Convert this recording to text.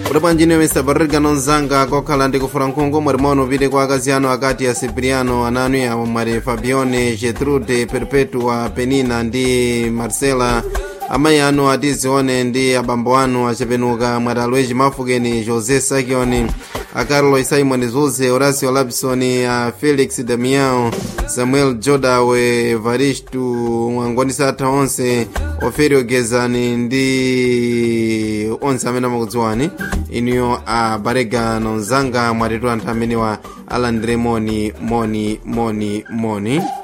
kuti bwanjine mr barrigano mzanga kokhala ndi kufuna nkhungu mwati mono upite kwa akazi anu akati ya cipriano ananu yawo mwati fabione getrude perpetua penina ndi marcela amayi anu atizione ndi abambo anu achepenuka mwati alweji mafukeni josé sakioni a carlos simon zuze horacio lapson a felix damiao samuel jodawe evaristo mwangoni atha onse oferio gezani ndi onse amene amakudziwani inuyo a baregano mzanga mwatitu anthu amenewa alandire moni moni moni moni